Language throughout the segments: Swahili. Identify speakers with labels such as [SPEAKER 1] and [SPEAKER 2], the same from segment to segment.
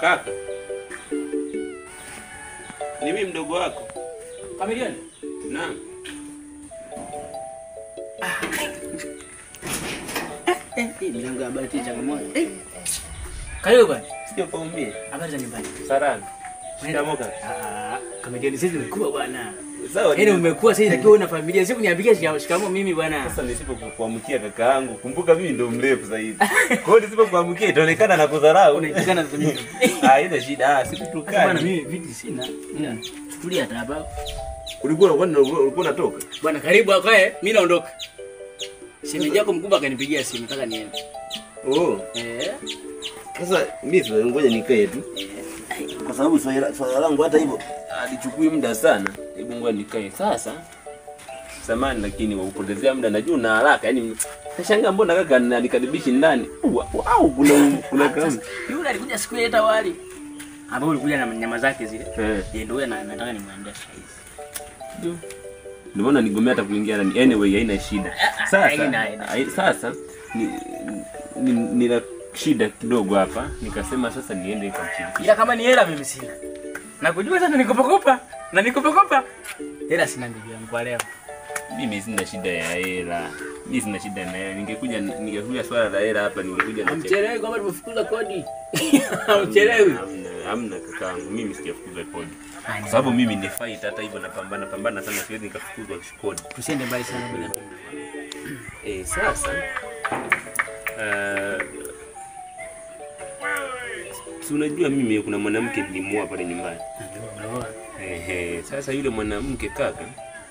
[SPEAKER 1] Kaka, ni mimi mdogo wako.
[SPEAKER 2] Kamilioni.
[SPEAKER 1] Naam.
[SPEAKER 2] Eh, hii milango ya habari tia changamoto. Eh. Karibu bwana.
[SPEAKER 1] Sio kaumie.
[SPEAKER 2] Habari za nyumbani.
[SPEAKER 1] Salama. Shikamoo kaka.
[SPEAKER 2] Ah, Kamilioni sisi tumekuwa bwana.
[SPEAKER 1] Sawa.
[SPEAKER 2] Yaani umekuwa sasa takiwa una familia. Sio kuniambikia shika- shikamoo mimi bwana.
[SPEAKER 1] Sasa nisipokuamkia kaka yangu, kumbuka mimi ndo mrefu zaidi. Kwa hiyo nisipokuamkia itaonekana na kudharau.
[SPEAKER 2] Unaitana sasa mimi.
[SPEAKER 1] Ah, haina shida. Ah,
[SPEAKER 2] Sasa bwana
[SPEAKER 1] sikutukani.
[SPEAKER 2] mimi viti sina. Ila tulia hata hapa.
[SPEAKER 1] Ulikuwa ulikuwa ulikuwa unatoka?
[SPEAKER 2] Bwana karibu akae, mimi naondoka. Shemeji yako mkubwa akanipigia simu nataka niende.
[SPEAKER 1] Oh.
[SPEAKER 2] Eh.
[SPEAKER 1] Sasa mimi sasa ngoja nikae tu. Kwa sababu swala swala langu hata hivyo alichukui muda sana. Hebu ngoja nikae. Sasa samani lakini waupotezea muda najua una haraka. Yaani nashangaa mbona kaka anikaribishi ndani. Wa- Au kuna kuna kama.
[SPEAKER 2] Yule alikuja siku ile hata wali. Ambao ulikuja na nyama zake zile.
[SPEAKER 1] Eh.
[SPEAKER 2] Yeye ndio na- nataka nimwendee sasa hivi.
[SPEAKER 1] Ndio maana nigomea hata kuingia ndani. Anyway haina shida. Sasa
[SPEAKER 2] Haina, haina.
[SPEAKER 1] hai- sasa ni, ni, nina shida kidogo hapa. Nikasema sasa niende nikamshirikishe.
[SPEAKER 2] Ila kama ni hela mimi sina. Nakujua sana nikopakopa. Na nikopakopa. Hela sina ndugu yangu kwa leo.
[SPEAKER 1] Mimi sina shida ya hela. Mimi sina shida na hela. Ningekuja ningekuja swala la hela hapa ningekuja na
[SPEAKER 2] Hamchelewi kwamba tumefukuza kodi. Hamchelewi.
[SPEAKER 1] Hamna, hamna kakaangu. Mimi sijafukuza kodi. Kwa sababu mimi ni fight hata hivyo napambana pambana sana siwezi nikafukuzwa kodi.
[SPEAKER 2] Tusiende mbali sana bila.
[SPEAKER 1] Eh, sasa uh, si unajua mimi kuna mwanamke nilimuoa pale nyumbani. Ehe, sasa yule mwanamke kaka,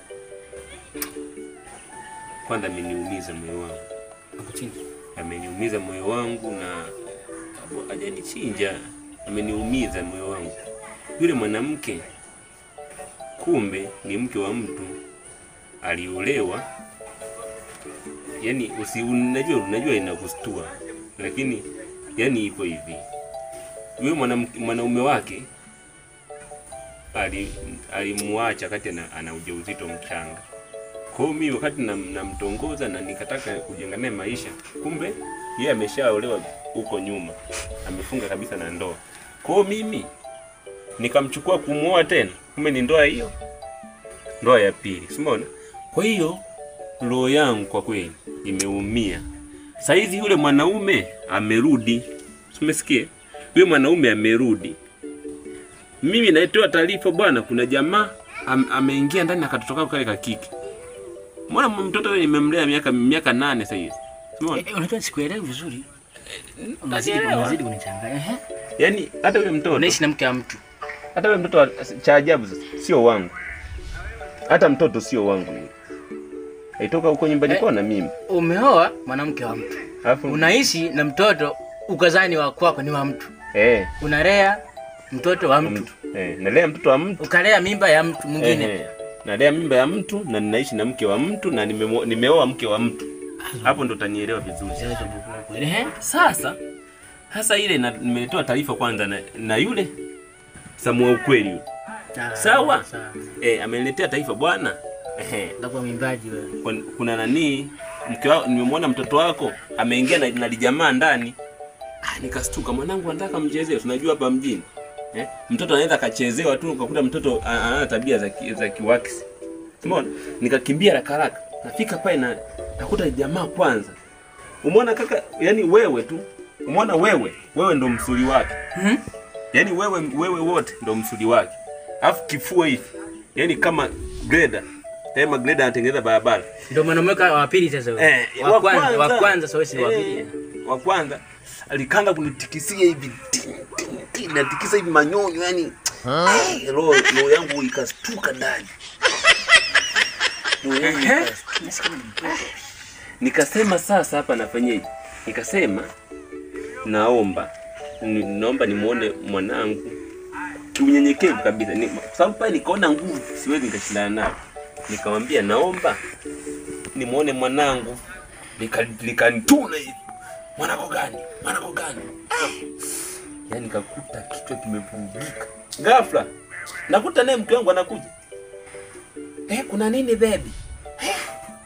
[SPEAKER 1] kwanza ameniumiza moyo wangu,
[SPEAKER 2] Hapo chini.
[SPEAKER 1] ameniumiza moyo wangu na hajanichinja, ameniumiza moyo wangu. Yule mwanamke kumbe ni mke wa mtu aliolewa. Yani usi, unajua unajua inakustua, lakini yani iko hivi, yule mwanamke mwanaume wake ali- alimuacha wakati ana, ana ujauzito mchanga. Kwa hiyo mimi wakati nam- namtongoza na nikataka kujenga naye maisha, kumbe yeye ameshaolewa huko nyuma, amefunga kabisa na ndoa. Kwa hiyo mimi nikamchukua kumuoa tena, kumbe ni ndoa hiyo, ndoa ya pili, simuona. Kwa hiyo roho yangu kwa kweli imeumia. Saizi yule mwanaume amerudi, umesikia? Yule mwanaume amerudi, mimi naitoa taarifa bwana, kuna jamaa am, ameingia ndani akatotoka kale kakiki. Mbona mtoto yule nimemlea miaka miaka nane sasa hivi. Umeona?
[SPEAKER 2] Eh, unajua sikuelewi vizuri. Unazidi
[SPEAKER 1] Naelewa.
[SPEAKER 2] unazidi kunichanganya. Ehe.
[SPEAKER 1] Yaani hata yule mtoto
[SPEAKER 2] Unaishi na mke wa mtu.
[SPEAKER 1] hata yule mtoto wa- cha ajabu sasa sio wangu. Hata mtoto sio wangu yule. Aitoka huko nyumbani
[SPEAKER 2] Eh.
[SPEAKER 1] kwao na mimi.
[SPEAKER 2] Umeoa mwanamke wa mtu.
[SPEAKER 1] Alafu
[SPEAKER 2] Unaishi na mtoto ukazani wa kwako ni wa mtu.
[SPEAKER 1] eh
[SPEAKER 2] Unalea mtoto wa mtu.
[SPEAKER 1] mtu. Eh, nalea mtoto wa mtu.
[SPEAKER 2] Ukalea mimba ya mtu mwingine.
[SPEAKER 1] Eh, nalea mimba ya mtu na ninaishi na mke wa mtu na nimemo- nimeoa mke wa mtu. Hapo ndo utanielewa vizuri.
[SPEAKER 2] Ehe.
[SPEAKER 1] Sasa hasa ile na- nimetoa taarifa kwanza na, na yule Samuel ukweli yule.
[SPEAKER 2] Ah,
[SPEAKER 1] Sawa.
[SPEAKER 2] Sawa.
[SPEAKER 1] Eh, ameniletea taarifa bwana. Ehe.
[SPEAKER 2] Ndakuwa mwimbaji wewe.
[SPEAKER 1] Kun- kuna nani mke wao nimemwona mtoto wako ameingia na, na lijamaa ndani. Ah, nikastuka mwanangu anataka mchezee, tunajua hapa mjini. Eh? Mtoto anaweza akachezewa tu ukakuta mtoto a- ana tabia za ki- za kiwakisi. Umeona? Nikakimbia haraka haraka. Nafika pale na nakuta jamaa kwanza. Umeona kaka, yani wewe tu. Umeona wewe, wewe ndo msuli wake.
[SPEAKER 2] Mhm.
[SPEAKER 1] Yaani wewe wewe wote ndo msuli wake. Alafu kifua hivi. Yaani kama greda. Tema greda anatengeneza barabara.
[SPEAKER 2] Ndio mwanaume wa pili sasa wewe.
[SPEAKER 1] Eh,
[SPEAKER 2] wa kwanza, wa kwanza sasa wewe si wa
[SPEAKER 1] Eh,
[SPEAKER 2] pili.
[SPEAKER 1] wa kwanza alikanga kunitikisia hivi ti- ti- ti, natikisa hivi manyonyo yani Eh, roho roho yangu ikastuka ndani Roho yangu ikastuka. nikasema sasa hapa nafanyeje nikasema naomba ni- naomba nimuone mwanangu kiunyenyekevu kabisa Ni- kwa sababu pale nikaona nguvu siwezi nikashindana nayo nikamwambia naomba nimuone mwanangu Nika- likanituna hivi mwanako gani mwanako gani yaani nikakuta kichwa kimevurugika ghafla nakuta naye mke wangu anakuja eh, kuna nini bebi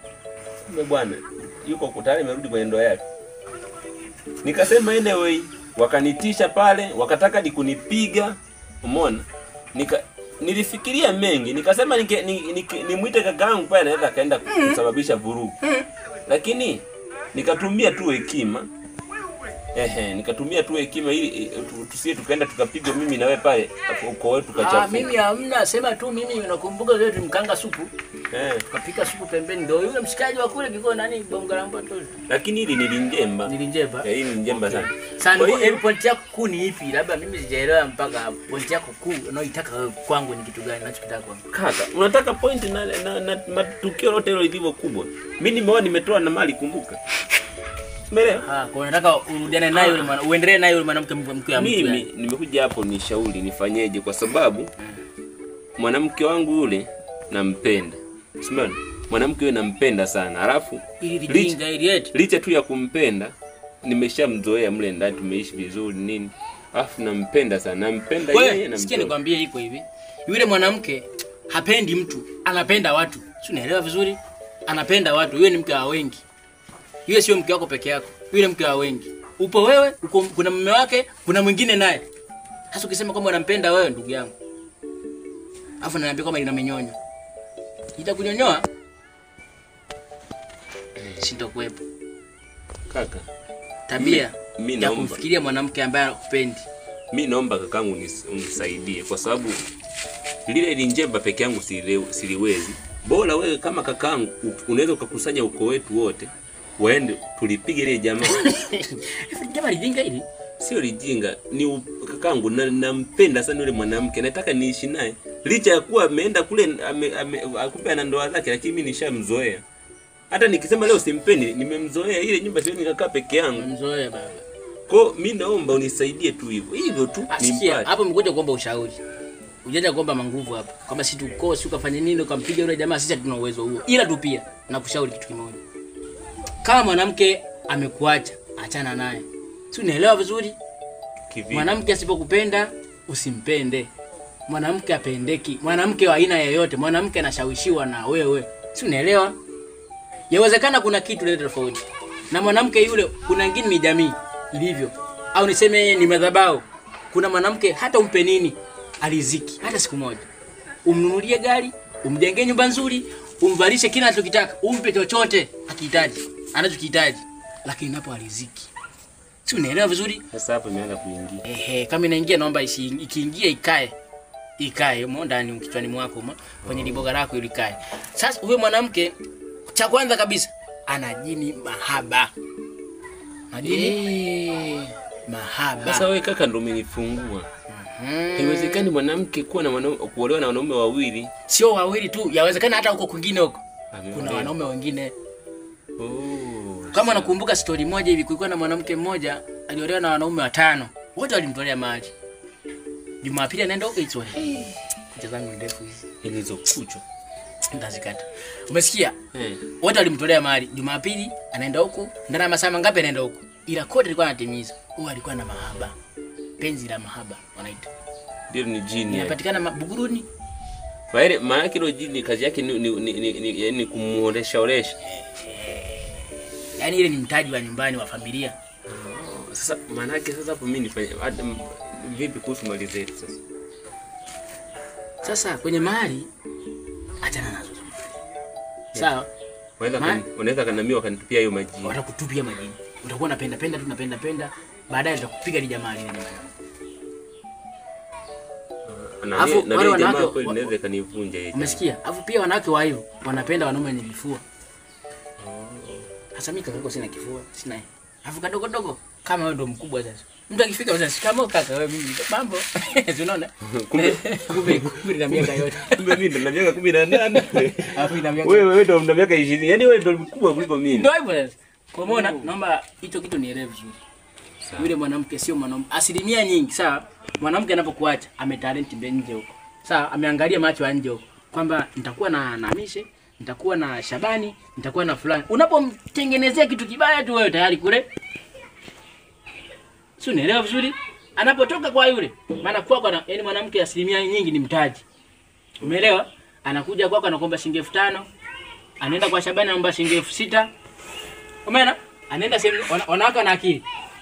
[SPEAKER 1] kumbe bwana yuko tayari amerudi kwenye ndoa yake nikasema anyway wakanitisha pale, wakataka ni kunipiga. Umeona, nika nilifikiria mengi, nikasema nike, ni, nike, nimwite kakaangu pale, anaweza akaenda kusababisha vurugu, lakini nikatumia tu hekima Ehe, nikatumia tu hekima ili eh, tu- tusie tukaenda tukapigwa mimi na wewe pale uko wetu
[SPEAKER 2] Ah,
[SPEAKER 1] kachafu.
[SPEAKER 2] mimi hamna, sema tu mimi nakumbuka zile tulimkanga supu,
[SPEAKER 1] Eh,
[SPEAKER 2] tukapika supu pembeni, ndio yule mshikaji wa kule kiko nani bonga la mboto.
[SPEAKER 1] lakini hili nilinjemba.
[SPEAKER 2] Nilinjeba.
[SPEAKER 1] Eh, hili ni njemba sana.
[SPEAKER 2] Sasa
[SPEAKER 1] Kwa
[SPEAKER 2] ndio
[SPEAKER 1] hiyo-
[SPEAKER 2] hiyo point yako kuu ni ipi? Labda mimi sijaelewa mpaka hapo. Point yako kuu unaoitaka wewe kwangu ni kitu gani? Unachokitaka kwangu?
[SPEAKER 1] Kaka, unataka point na, na, na matukio lote hilo lilivyo kubwa. Mimi nimeoa nimetoa na mali kumbuka. Umeelewa?
[SPEAKER 2] Ah, kwa unataka urudiane naye yule mwana, uendelee naye yule mwanamke mke mke ya mtu.
[SPEAKER 1] Mimi
[SPEAKER 2] yani.
[SPEAKER 1] nimekuja hapo nishauri nifanyeje kwa sababu mwanamke wangu yule nampenda. Umeona? Mwanamke yule nampenda sana. Alafu
[SPEAKER 2] Ili
[SPEAKER 1] licha,
[SPEAKER 2] lijinga ili eti.
[SPEAKER 1] licha tu ya kumpenda nimeshamzoea mle ndani tumeishi vizuri nini. Alafu nampenda sana. Nampenda yeye
[SPEAKER 2] Wewe
[SPEAKER 1] na
[SPEAKER 2] sikia
[SPEAKER 1] mtoto.
[SPEAKER 2] nikwambie iko hivi. Yule mwanamke hapendi mtu, anapenda watu. Si unaelewa vizuri? Anapenda watu. Yule ni mke wa wengi. Yule sio mke wako peke yako. Yule mke wa wengi. Upo wewe, uko, kuna mume wake, kuna mwingine naye. Sasa ukisema kwamba unampenda wewe ndugu yangu. Alafu naniambia kwamba ina minyonyo. Itakunyonyoa? Sintokuwepo.
[SPEAKER 1] Kaka,
[SPEAKER 2] Tabia
[SPEAKER 1] Mi- mi
[SPEAKER 2] ya
[SPEAKER 1] naomba.
[SPEAKER 2] kumfikiria mwanamke ambaye hakupendi.
[SPEAKER 1] mi naomba kakangu unis- unisaidie kwa sababu lile linjemba peke yangu sile- siliwezi. Bora wewe kama kakangu u- unaweza ukakusanya uko wetu wote waende tulipige ile jamaa.
[SPEAKER 2] Jamaa lijinga hili.
[SPEAKER 1] Sio lijinga, ni u- kakangu na nampenda sana yule mwanamke, nataka niishi naye licha ya kuwa ameenda kule ame, ame, akupe ana ndoa zake, lakini mimi nishamzoea. Hata nikisema leo simpendi, nimemzoea. Ile nyumba siwezi nikakaa peke yangu.
[SPEAKER 2] Mzoea baba.
[SPEAKER 1] Kwa mi naomba unisaidie tu hivyo hivyo tu
[SPEAKER 2] Asikia,
[SPEAKER 1] nimpate.
[SPEAKER 2] hapo mkuja kuomba ushauri. Ujaja kuomba manguvu hapa. Kama si tukoo, si ukafanya nini ukampiga yule jamaa, sisi hatuna uwezo huo. Ila tu pia nakushauri kitu kimoja. Kama mwanamke amekuacha, achana naye. Si unaelewa vizuri?
[SPEAKER 1] Kivipi?
[SPEAKER 2] Mwanamke asipokupenda usimpende. Mwanamke apendeki. Mwanamke wa aina yoyote, mwanamke anashawishiwa na wewe. Si unaelewa? Yawezekana kuna kitu leo tofauti. Na mwanamke yule kuna wengine ni jamii ilivyo. Au niseme ni madhabahu. Kuna mwanamke hata umpe nini aliziki hata siku moja. Umnunulie gari, umjengee nyumba nzuri, umvalishe kila anachokitaka, umpe chochote akihitaji, anachokihitaji. Lakini napo aliziki. Si unaelewa vizuri?
[SPEAKER 1] Sasa hapo imeanza kuingia.
[SPEAKER 2] Ehe, kama inaingia naomba isi, ikiingia ikae ikae mo ndani kichwani mwako mo, kwenye liboga lako ili ikae. Sasa huyo mwanamke cha kwanza kabisa ana jini mahaba. Majini mahaba.
[SPEAKER 1] Sasa wewe kaka ndo umenifungua.
[SPEAKER 2] Hmm.
[SPEAKER 1] Haiwezekani mwanamke kuwa na wanaume kuolewa na wanaume wawili.
[SPEAKER 2] Sio wawili tu, yawezekana hata huko kwingine huko.
[SPEAKER 1] Ameolewa.
[SPEAKER 2] Kuna wanaume wengine.
[SPEAKER 1] Oh.
[SPEAKER 2] Kama nakumbuka story moja hivi, kulikuwa na mwanamke mmoja aliolewa na wanaume watano, wote walimtolea mali. Jumapili anaenda huko Itwa. Hey, kucha zangu ni ndefu hizi.
[SPEAKER 1] Hizo kucho.
[SPEAKER 2] Nitazikata. Umesikia?
[SPEAKER 1] Eh.
[SPEAKER 2] Wote walimtolea mali. Jumapili anaenda huku, ndani ya masaa mangapi anaenda huku? Ila kote alikuwa anatimiza. Huyo alikuwa na mahaba. Penzi la mahaba wanaita.
[SPEAKER 1] Ndio ni jini. eh.
[SPEAKER 2] Inapatikana ma- Buguruni.
[SPEAKER 1] Kwa ile maana yake hilo jini kazi yake ni ni ni, ni, ni, yani kumuonesha oresha.
[SPEAKER 2] Yaani ile ni mtaji wa nyumbani wa familia.
[SPEAKER 1] Sasa maana yake sasa hapo mimi nifanye hata m- vipi kuhusu mali zetu sasa?
[SPEAKER 2] Sasa kwenye mali achana nazo. Sawa?
[SPEAKER 1] Wanaweza
[SPEAKER 2] Ma-
[SPEAKER 1] kani- wanaweza kanamia wakanitupia hiyo majini.
[SPEAKER 2] Watakutupia majini. Utakuwa unapenda penda tu unapenda penda. Baadaye utakupiga lile jamaa lile nyumbani.
[SPEAKER 1] Na
[SPEAKER 2] Alafu,
[SPEAKER 1] na
[SPEAKER 2] wale
[SPEAKER 1] mimi jamaa
[SPEAKER 2] wanawake-
[SPEAKER 1] kweli
[SPEAKER 2] wa-
[SPEAKER 1] naweza kanivunja yeye.
[SPEAKER 2] Umesikia? Alafu pia wanawake wa hivyo wanapenda wanaume wenye vifua. Sasa mimi kaka sina kifua, sina. Alafu kadogo dogo kama wewe ndo mkubwa sasa. Mtu akifika sasa shikamo kaka wewe mimi mambo. Si unaona?
[SPEAKER 1] Kumbe-
[SPEAKER 2] kumbe kumbe na miaka yote.
[SPEAKER 1] Kumbe mimi ndo na miaka 18.
[SPEAKER 2] Alafu ina miaka.
[SPEAKER 1] Wewe wewe ndo una miaka 20. Yaani wewe ndo mkubwa kuliko mimi.
[SPEAKER 2] Ndio hivyo sasa. Kwa maana naomba hicho kitu nielewe vizuri. Yule mwanamke sio mwanamke. Asilimia nyingi sawa. Mwanamke anapokuacha ametalenti mbe nje huko. Sawa, ameangalia macho ya nje huko kwamba nitakuwa na na Mishe, nitakuwa na Shabani, nitakuwa na fulani. Unapomtengenezea kitu kibaya tu wewe tayari kule. Si unaelewa vizuri? Anapotoka kwa yule, maana kwako na yani mwanamke asilimia nyingi ni mtaji. Umeelewa? Anakuja kwako anakuomba shilingi elfu tano anaenda kwa Shabani anaomba shilingi elfu sita Umeona? Anaenda sehemu wana- wanawake wana akili.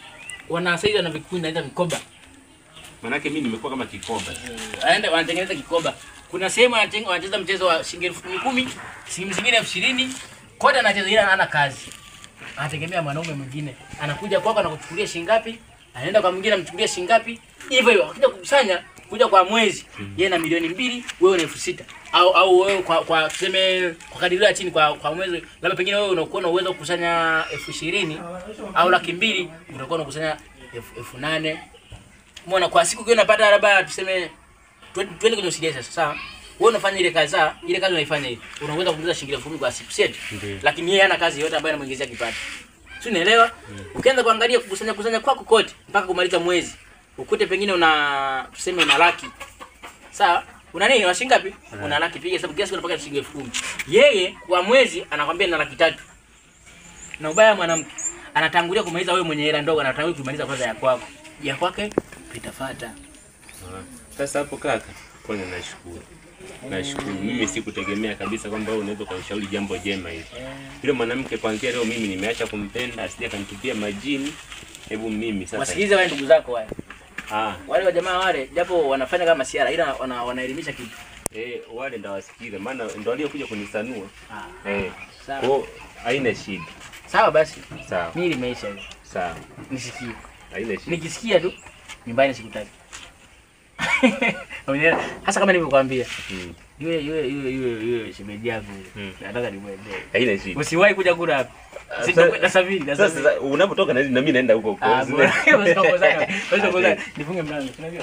[SPEAKER 2] wana saizi wana vikundi naita vikoba.
[SPEAKER 1] Manake mimi nimekuwa kama kikoba.
[SPEAKER 2] Aende wanatengeneza kikoba. Kuna sehemu wanacheza wanacheza mchezo wa shilingi elfu kumi kumi, sehemu zingine elfu ishirini. Kote anacheza ila hana kazi. Anategemea mwanaume mwingine. Anakuja kwako anakuchukulia shilingi ngapi? Anaenda kwa mwingine amchukulia shilingi ngapi? Hivyo hivyo. Akija kukusanya kuja kwa mwezi yeye na milioni mbili wewe na elfu sita au au wewe kwa kwa tuseme kwa kadirio ya chini kwa kwa mwezi labda pengine wewe unakuwa na uwezo wa kukusanya elfu ishirini au laki mbili utakuwa unakusanya elfu elfu nane Umeona kwa siku ukiwa unapata labda tuseme twen- twende kwenye usidia sasa sawa. Wewe unafanya ile kazi sawa, ile kazi unaifanya hivi. Unaweza kuongeza shilingi elfu kumi kwa siku sio?
[SPEAKER 1] Ndiyo.
[SPEAKER 2] Lakini yeye hana kazi yote ambayo inamuingizia kipato. Si unaelewa? Ukianza kuangalia kukusanya kusanya kwako kote mpaka kumaliza mwezi. Ukute pengine una tuseme una laki. Sawa? Una nini? Una shilingi ngapi? Una laki piga hesabu kiasi unapata shilingi elfu kumi. Yeye kwa mwezi anakwambia na laki tatu. Na ubaya wa mwanamke anatangulia kumaliza wewe mwenye hela ndogo, anatangulia kumaliza kwanza ya kwako. Ya kwake itafuata.
[SPEAKER 1] Ah, Sasa hapo kaka, kwanza nashukuru. Nashukuru. Mimi sikutegemea kabisa kwamba wewe unaweza kunishauri jambo jema hili. Yule mwanamke kuanzia leo mimi nimeacha kumpenda, asije kanitupia majini. Hebu mimi sasa.
[SPEAKER 2] Wasikilize wale ndugu zako wale.
[SPEAKER 1] Ah,
[SPEAKER 2] Wale wa jamaa wale japo wanafanya kama siara ila wana, wanaelimisha kitu.
[SPEAKER 1] eh, wale ndawasikiza maana ndo waliokuja kunisanua.
[SPEAKER 2] Ah,
[SPEAKER 1] Eh.
[SPEAKER 2] sawa.
[SPEAKER 1] Kwa haina shida.
[SPEAKER 2] Sawa basi.
[SPEAKER 1] Sawa.
[SPEAKER 2] Mimi limeisha hiyo.
[SPEAKER 1] Sawa.
[SPEAKER 2] Nisikie.
[SPEAKER 1] Haina shida.
[SPEAKER 2] Nikisikia tu nyumbani sikutaki. Umeelewa? Hasa kama nilivyokuambia.
[SPEAKER 1] Mm.
[SPEAKER 2] Yule yule yule yule yule shemeji yako.
[SPEAKER 1] Mm.
[SPEAKER 2] Nataka nimwendee.
[SPEAKER 1] Haina shida.
[SPEAKER 2] Usiwahi kuja kula hapa.
[SPEAKER 1] Sasa-
[SPEAKER 2] Sitakwenda sabini na
[SPEAKER 1] Sasa sasa, unapotoka na na mimi naenda huko huko.
[SPEAKER 2] Ah, bora. Usiongozane. Usiongozane. Nifunge mlango. Unajua?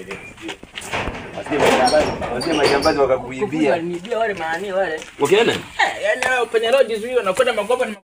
[SPEAKER 1] Wasije majambazi wakakuibia.
[SPEAKER 2] Kufunga, Nibia wale maani wale.
[SPEAKER 1] Ukiona?
[SPEAKER 2] Eh, yaani hao penye road zuio wanakwenda makopa ni